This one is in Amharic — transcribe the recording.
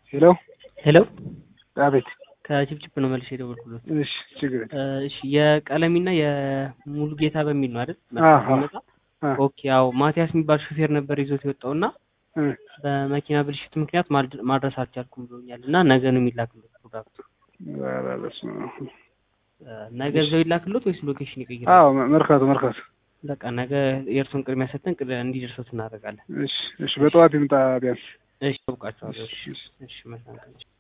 ሄሎ ሄሎ አቤት። ከጭብጭብ ነው መልሼ የደወልኩለት። እሺ ችግር የለም። እሺ የቀለሚና የሙሉ ጌታ በሚል ነው አይደል? አሃ። መጣ አ ኦኬ። ያው ማቲያስ የሚባል ሹፌር ነበር ይዞት የወጣው እና እ በመኪና ብልሽት ምክንያት ማድ- ማድረስ አልቻልኩም ብሎኛል እና ነገ ነው የሚላክለት ፕሮዳክቱ። ኧረ በስመ አብ። እ ነገ እዛው ይላክሎት ወይስ ሎኬሽን ይቀይራል? አዎ መ- መርካቶ መርካቶ። በቃ ነገ የእርሱን ቅድሚያ ሰጥተን ቅድ- እንዲደርሱት እናደርጋለን። እሺ እሺ፣ በጠዋት ይምጣ ቢያንስ። እሺ፣ ታውቃቸዋለሁ። እሺ፣ እሺ፣ እሺ፣ መልካም ቀን።